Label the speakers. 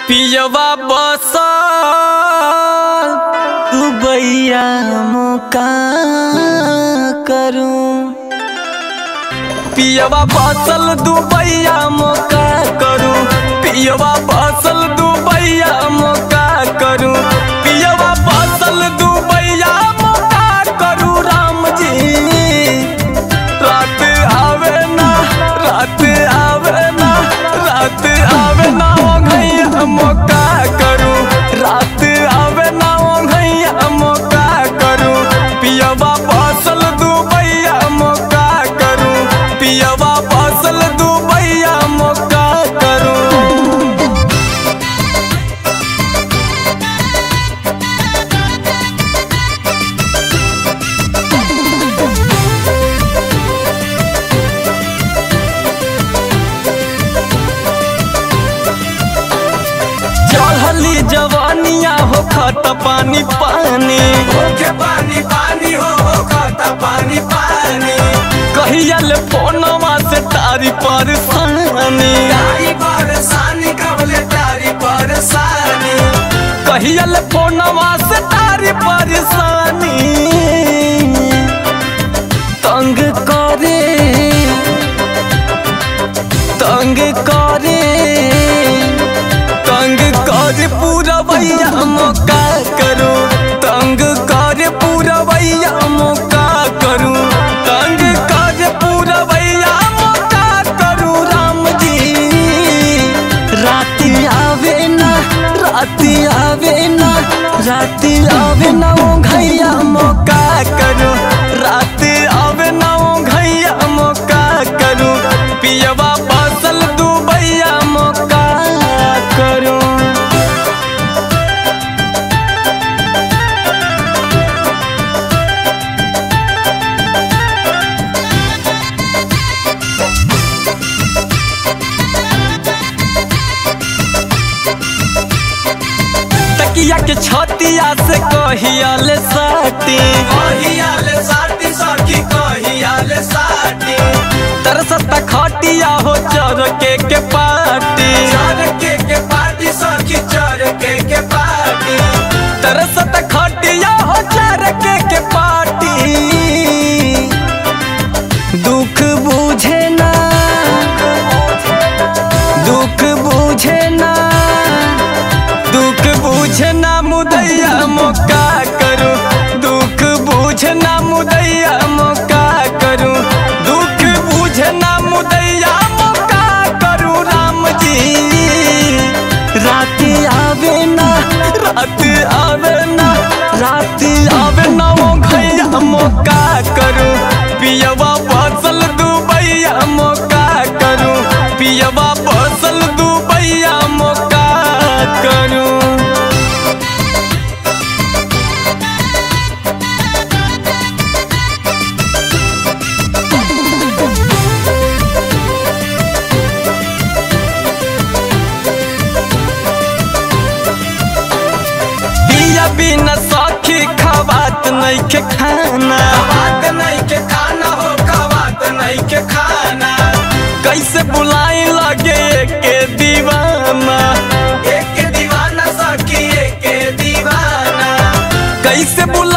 Speaker 1: पियवा बसल दुबैया मुका करूं पियवा बसल दुबैया मुका करूं पियवा बसल दुबैया मुका करूं पियवा बसल दुबैया मुका करूं राम जी रात आवे ना रात आवे ना रात आवे ना ओ घैया मौका करूं रात आवे ना ओ घैया मौका करूं पियवा बसल दुबैया मौका करूं पियवा बसल दुबैया मौका करूं चढ़ली जवानिया हो खत पानी पानी
Speaker 2: ओके पानी पानी हो खाता पानी पानी
Speaker 1: कहियल फोनवा से तारी परेशानी
Speaker 2: तारी परेशानी कबले तारी परेशानी
Speaker 1: कहियल फोनवा से तारी परेशानी तंग करे तंग करे तंग करे पूरा भैया मौका करो तंग करे पूरा भैया मौका करूं तंग करे पूरा भैया मौका करूं राम जी रात आवे ना रात आवे ना रात आवे ना ओ घैया मौका करूं रात आवे ना ओ घैया मौका करूं पियवा बसल दुबैया मौका करूं तकिया के छतिया से कहियल साटी
Speaker 2: कहियाले साटी सखी कहियाले साटी
Speaker 1: तरसत खटिया हो चर के के पाटी
Speaker 2: चर के के पार्टी सखी चर के के पार्टी
Speaker 1: तरसत खटिया हो चर के के पाटी दुख बुझे ना दुख बुझे ना दुख बुझे ना मुदैया मौका करूं दुख बुझे ना मुदैया मौका करूं दुख बुझे ना मुदैया मौका करूं राम जी रात आवे ना रात आवे ना रात आवे ना ओ घैया मौका करूं पियवा बसल दुबैया मौका करूं पियवा बसल दुबैया मौका करूं पिया बिना सखी खवात नहीं के खाना
Speaker 2: बात नहीं के खाना हो बात नहीं के खाना
Speaker 1: कैसे बुलाई लगे के दीवाना
Speaker 2: एक के दीवाना सखी एक के दीवाना
Speaker 1: कैसे बुला